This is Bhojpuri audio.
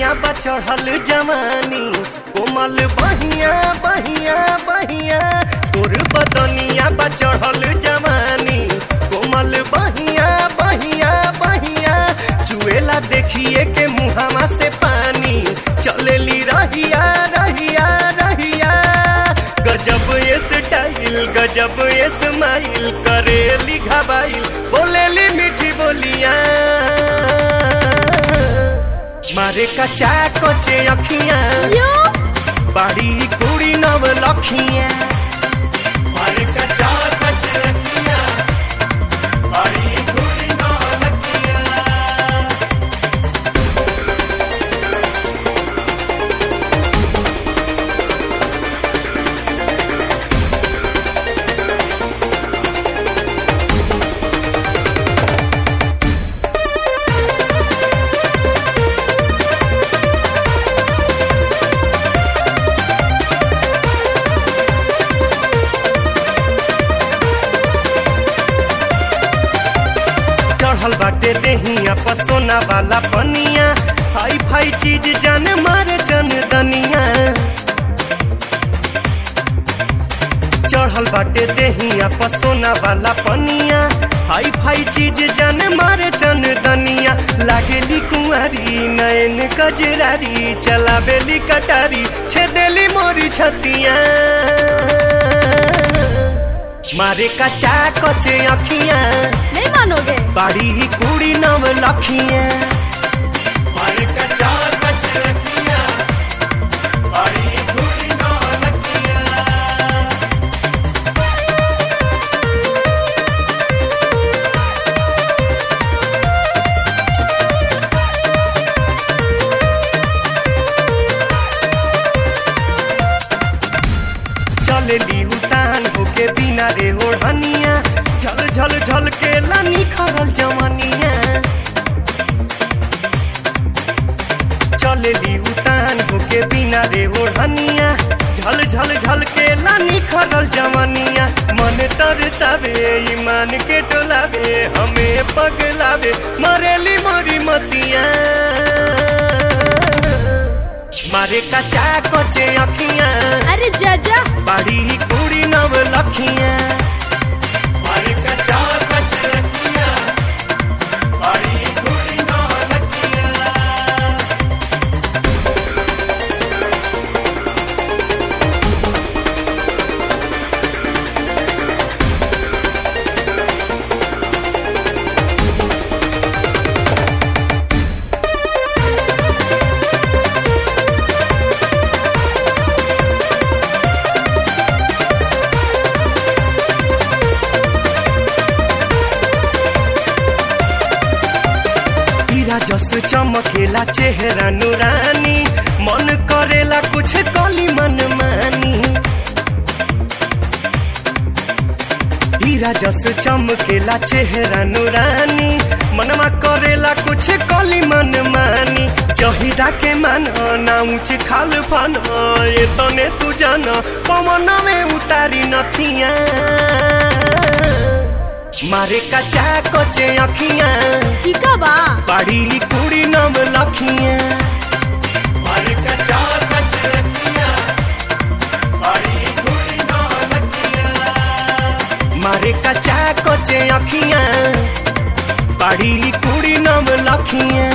बा चढ़ल जवानी कोमल बहिया बहिया बहिया तोर बदनिया बा चढ़ल जवानी कोमल बहिया बहिया बहिया चुएला देखिए के मुहावा से पानी चलेली रहिया रहिया रहिया गजब ये स्टाइल गजब ये स्माइल करेली घबाइल बोलेली मीठी बोलिया मारे कचा कोचे अखियां यो बाड़ी कुड़ी नव लखियां मारे कचा कोचे अखियां बाड़ी कुड़ी नव लखियां चढ़ल बाटे देहिया पसोना वाला पनिया हाई फाई चीज जाने मारे जन दनिया चढ़ल बाटे देहिया पसोना वाला पनिया हाई फाई चीज जाने मारे जन दनिया लागेली कुंवारी नयन कजरारी चलावेली कटारी छेदेली मोरी छतिया मारे कचा कचे अखियां नहीं मानोगे बाड़ी कुड़ी नव लखियां मारे कचा कचे अखियां बाड़ी कुड़ी नव लखियां चलेली उतान होके बिना रे ओढ़निया झल झल झल के लानी खरल जवनिया चलेली उतान होके बिना रे ओढ़निया झल झल झल के लानी खरल जवनिया मन तरसावे ईमान के टोलावे हमें पगलावे मरेली मोरी मतिया मारे कचा कोचे अखियां अरे जाजा बाड़ी कुड़ी नव लखियां मारे कचा कच लखियां बाड़ी कुड़ी नव लखियां हीरा जस चमकेला चेहरा नुरानी मन करेला कुछ कली मन मानी हीरा जस चमकेला चेहरा नुरानी मनमा करेला कुछ कली मन मानी जहिरा के मान ना ऊंच खाल फन ये तने तू जान पवन में उतारी नथिया मारे कचा कोचे अखियां ठीक बा बाड़ी कुड़ी नव लखियां मारे कचा कच लखियां बाड़ी कुड़ी नव लखियां मारे कचा कोचे अखियां बाड़ी कुड़ी नव लखियां